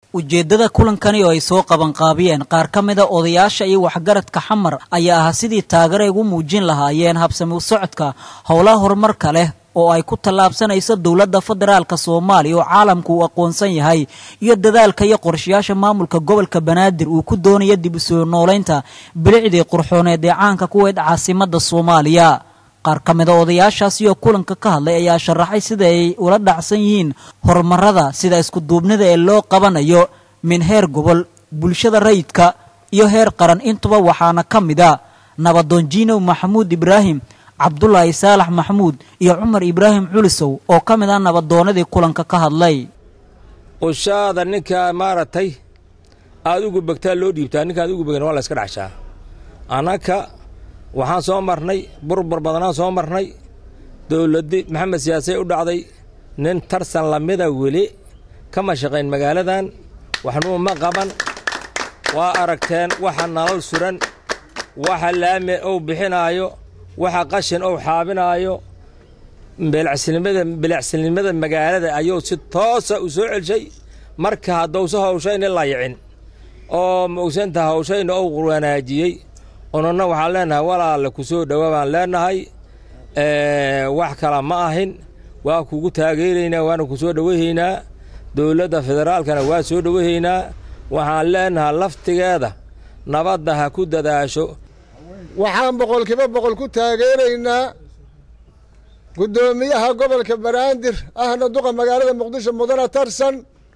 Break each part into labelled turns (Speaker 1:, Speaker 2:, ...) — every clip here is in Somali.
Speaker 1: ujeeddada kulankani oo ay soo qabanqaabiyeen qaar ka mida odayaasha iyo waxgaradka xamar ayaa ahaa sidii taageero ay ugu muujin lahaayeen habsami u socodka howlaha horumarka leh oo ay ku tallaabsanayso dowladda federaalka soomaaliya oo caalamku uu aqoonsan yahay iyo dadaalka iyo qorshayaasha maamulka gobolka banaadir uu ku doonaya dib u soo noolaynta bilicdii qurxooneed ee caanka kuweyd caasimadda soomaaliya qaar ka mida odayaashaasi oo kulanka ka hadlay ayaa sharaxay sida ay ula dhacsan yihiin horumarada sida iskuduubnida ee loo qabanayo min heer gobol bulshada rayidka iyo heer qaran intuba waxaana ka mid a nabadoon jiinow maxamuud ibraahim cabdulaahi saalax maxamuud iyo cumar ibraahim culisow oo ka mid ah nabadoonnadii kulanka ka hadlay
Speaker 2: ushaada ninkaa maaragtay aad ugu begtaa loo dhiibtaa ninka aad ugu began waa la yska dhacshaa annaka waxaan soo marnay burbur badanaan soo marnay dowladdi maxamed siyaasay u dhacday nin tarsan lamida weli kama shaqayn magaaladan waxnuu ma qaban waa aragteen waxa nalal suran waxa laami ou bixinaayo waxa qashin ou xaabinaayo bilicsinimada magaalada ayuu si toosa u soo celshay marka haddousa hawshayna layicin oo maogsantaha hawshayna ou wanaajiyey ununa waxaan leenahay walaale ku soo dhowa baan leenahay wax kala ma ahin waa kugu taageeraynaa waana ku soo dhowahaynaa dowladda federaalkana waa soo dhowahaynaa waxaan leenahay laftigeeda nabadda ha ku dadaasho
Speaker 3: waxaan boqolkiiba boqol ku taageeraynaa guddoomiyaha gobolka banaadir ahna duqa magaalada muqdisho mudane tarsan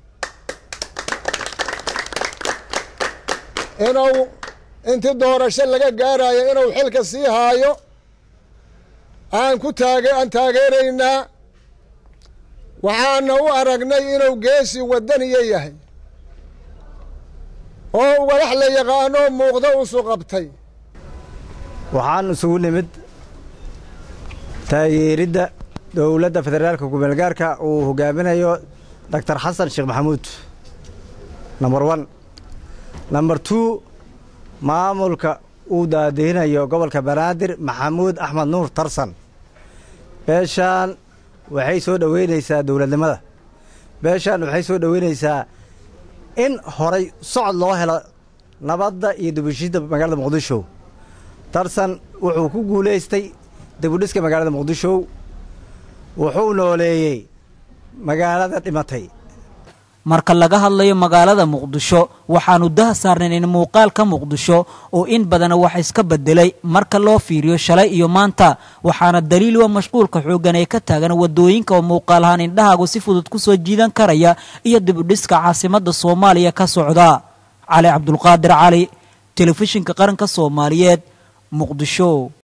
Speaker 3: inuu intii doorasho laga gaarayo inuu xilka sii haayo aan ku taage aan taageeraynaa waxaana u aragnay inuu geesi wadaniya yahay oo walax la yaqaanoo muuqda usu qabtay
Speaker 4: waxaan isugu nimid taageeridda dowladda federaalka gobolgaarka uu hogaaminayo doctor xasan sheekh maxamuud number one number two maamulka uu daadihinayo gobolka banaadir maxamuud axmed nuur tarsan beeshaan waxay soo dhoweynaysaa dowladnimada beeshaan waxay soo dhoweynaysaa in horay socod loo helo nabadda iyo dibushiidda magaalada muqdisho tarsan wuxuu ku guulaystay dibudhiska magaalada muqdisho wuxuu nooleeyey magaalada dhimatay
Speaker 1: marka laga hadlayo magaalada muqdisho waxaanu daha saarnayn in muuqaalka muqdisho oo in badana wax iska bedelay marka loo fiiriyo shalay iyo maanta waxaana daliil wa mashquulka xooggan ee ka taagan wadooyinka oo muuqaal ahaan indhahaagu si fudud ku soo jiidan karaya iyo dibudhiska caasimadda soomaaliya ka socda cali cabdulqaadir cali telefishinka qaranka soomaaliyeed muqdisho